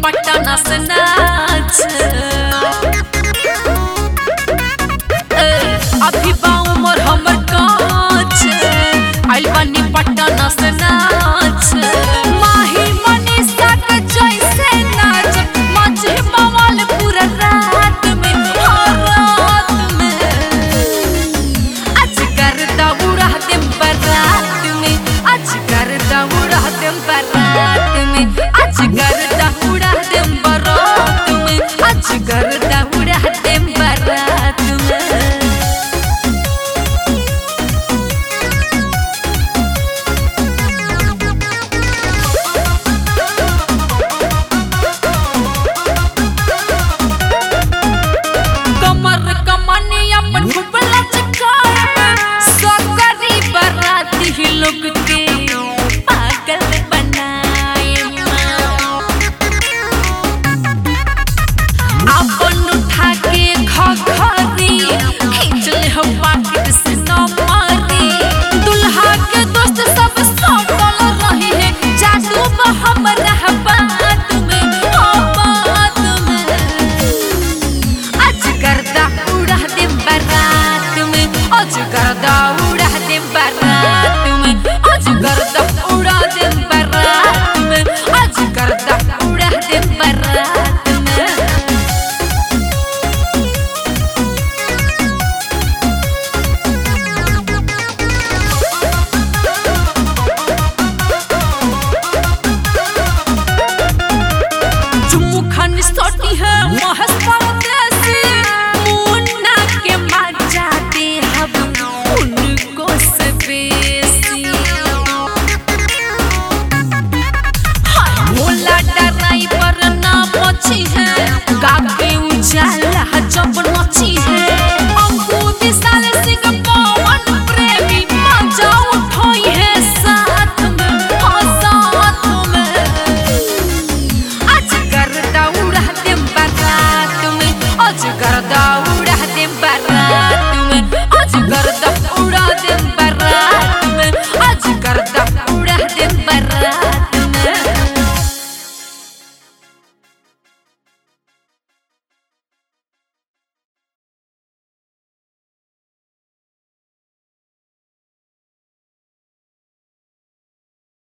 पटना से नाच ए, अभी बाऊ मोर हमर काच आइल बानी पटना से नाच माही मनीषा के जैसे नाच मजे बवाल पूरा रात में हर रात में आज करदा उड़ा देम बरात में आज करदा उड़ा देम बरात में आज करदा उड़ा देम बरात में आज करदा उड़ा देम बरात में कमर कमनी अपन घुबला चखाए सकरी बराती ही लोग के पागल बनाए अपन उठा के खखरी खींच ले हम पाकिट से न मारी दुल्हा के दोस्त सब सटल रही है जादू में हमरा बात में ओ बात में आज करदा उड़ा दे बारात में आज करदा उड़ा दे बारात में आज करदा उड़ा दे बारात में आज करदा उड़ा दे बारात में जुम्मू खान सोटी है महस परदेसी मुन्ना के मजा दे हम उनको से बेसी हाय भोला डराई पर ना पछी है गाके उजाला जब नची है अंकु विशाल सिंह पवन प्रेमी मजा उठोई है साथ में हाँ साथ में आज करदा उड़ा दे बारात में आज करदा उड़ा दे बारात